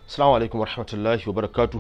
Assalamu alaikum warahmatullahi wabarakatuh.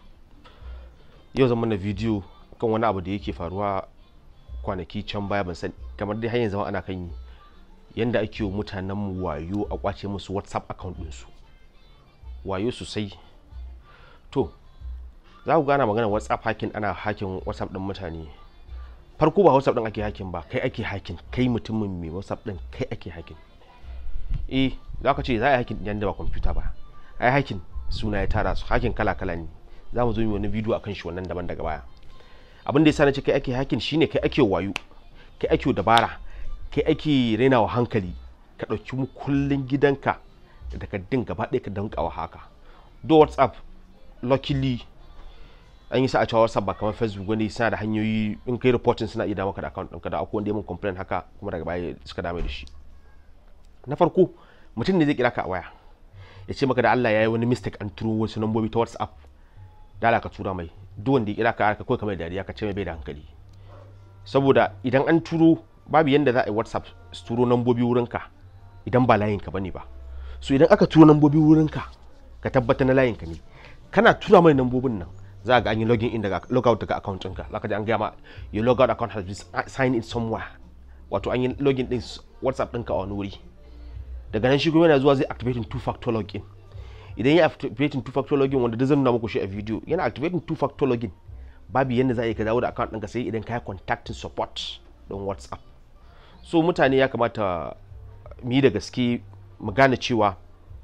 Yau zan mana bidiyo kan wani abu da yake faruwa kwanaki can baya ban sani kamar dai hanyar zama ana kan yi yanda ake wa mutanen mu wayo a kwace musu WhatsApp account ɗinsu. Wayo sosai. To, za ku gana magana WhatsApp hacking ana hacking WhatsApp ɗin mutane. Farko ba WhatsApp ɗin ake hacking ba, kai ake hacking, kai mutumin mai WhatsApp ɗin kai ake hacking. Eh, za ka ce za a yi hacking ɗin da ba kwamfuta ba. ai hakin suna ya tara su hakin kala kala ne za mu zo yi wani bidiyo akan shi wannan daban daga baya abin da yasa na ce kai ake hakin shine kai ake wayo kai ake dabara kai ake rainawa hankali ka ɗauki mu kullun gidanka da takardun gaba ɗaya ka danka wa haka do whatsapp luckily an yi sa a cewa whatsapp ba kamar facebook wani suna da hanyoyi in kai reporting suna iya maka da account ɗinka da akwai wanda ya mun complain haka kuma daga baya suka dame da shi na farko mutum ne zai kira ka a waya ya ce maka da Allah ya yi wani mistake an turo wasu lambobi ta WhatsApp da Allah ka tura mai duk wanda ya kira ka ka kawai kamar dariya ka ce mai bai da hankali saboda idan an turo babu yanda za a yi WhatsApp su turo lambobi wurinka idan ba layinka bane ba so idan aka turo lambobi wurinka ka tabbata na layinka ne kana tura mai lambobin nan za ga an yi login in daga logout daga account ɗinka za ka ji an gaya ma your logout account has been signed in somewhere wato an yi login din WhatsApp ɗinka a wani wuri daga nan shi kuma yana zuwa zai activating two factor login idan ya activating two factor login wanda da zan nuna muku shi a video yana activating two factor login babu yadda za a yi ka dawo da account ɗinka sai idan ka yi contacting support don whatsapp so mutane ya kamata mu yi da gaske mu gane cewa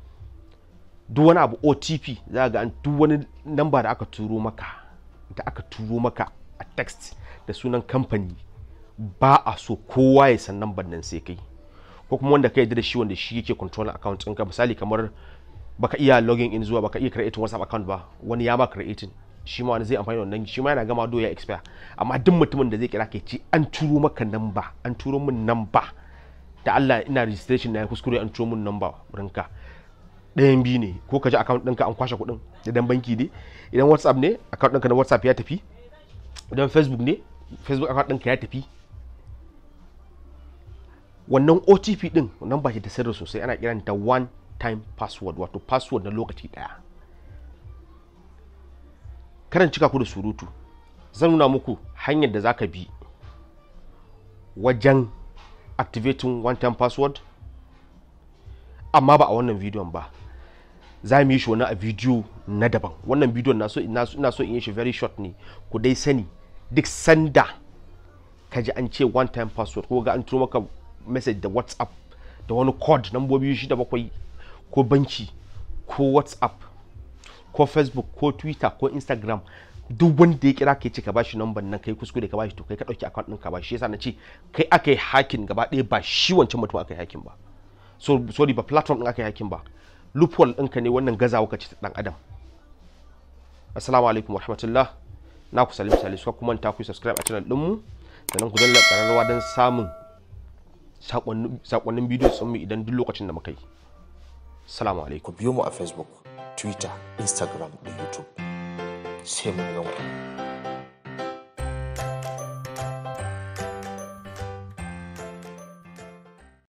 duk wani abu otp za ga an duk wani namba da aka turo maka da aka turo maka a text da sunan kamfani ba a so kowa ya san namban nan sai kai ko kuma wanda ka yarda da shi wanda shi yake control account ɗinka misali kamar baka iya login in zuwa baka iya creating whatsapp account ba wani ya ma creating shi ma wani zai amfani da wannan shi ma yana gama do ya expire amma duk mutumin da zai kira ka ce an turo maka namba an turo min namba da Allah ina registration na kuskure an turo min namba wurinka ɗayan biyu ne ko ka ji account ɗinka an kwashe kuɗin idan banki ne idan whatsapp ne account ɗinka na whatsapp ya tafi idan facebook ne facebook account ɗinka ya tafi wannan otp din nan ba shi da sirri sosai ana kiranta one time password wato password na lokaci daya karan cika ku da surutu zan nuna muku hanyar da zaka bi wajen activating one time password amma ba a wannan bidiyon ba za mu yi shi wani a bidiyo na daban wannan bidiyon na so ina so in yi shi very short ne ku dai sani duk sanda ka ji an ce one time password ko ga an turo maka message da whatsapp da wani code nambobi shida bakwai ko banki ko whatsapp ko facebook ko twitter ko instagram duk wanda ya kira kai ce ka bashi number nan kai kuskure ka bashi to kai ka dauki account din ka bashi yasa na ce kai aka yi hacking gaba ɗaya ba shi wancan mutum aka yi hacking ba so sorry ba platform din aka yi hacking ba loophole ɗinka ne wannan gazawa ka ce ta dan adam assalamu alaikum warahmatullah na ku salim salisu kuma ta ku subscribe a channel ɗinmu sannan ku danna ƙararrawa don samun sakonnin bidiyo sun mu idan duk lokacin da muka yi salamu alaikum ku biyo mu a facebook twitter instagram da youtube sai mun gan ku